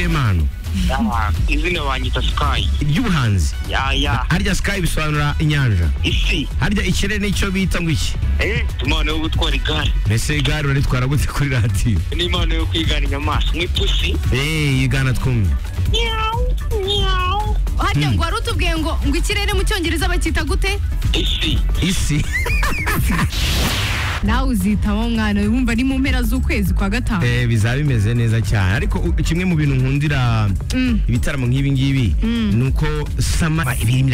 manu Ah, izina banyita sky ry'ubuhanzi ya ya harya sky bisobanura inyanja isi harya ikirere nicyo bita ngo iki eh impano yo gutwara igare mbese igare uraritwara gute kuri radiyo ni impano yo kwigana inyamaswa nk'ipusi eee igana twumve hajya ngo wari utubwiye ngo ngo ikirere mu cyongereza bacyita gute isi isi nawe uzitamo mwana wumva ni mu mpera z'ukwezi kwa gatanu eee bizaba bimeze neza cyane ariko u- kimwe mu bintu nkundira Mm. ibitaramo nk'ibi ngibi ni uko sama ibi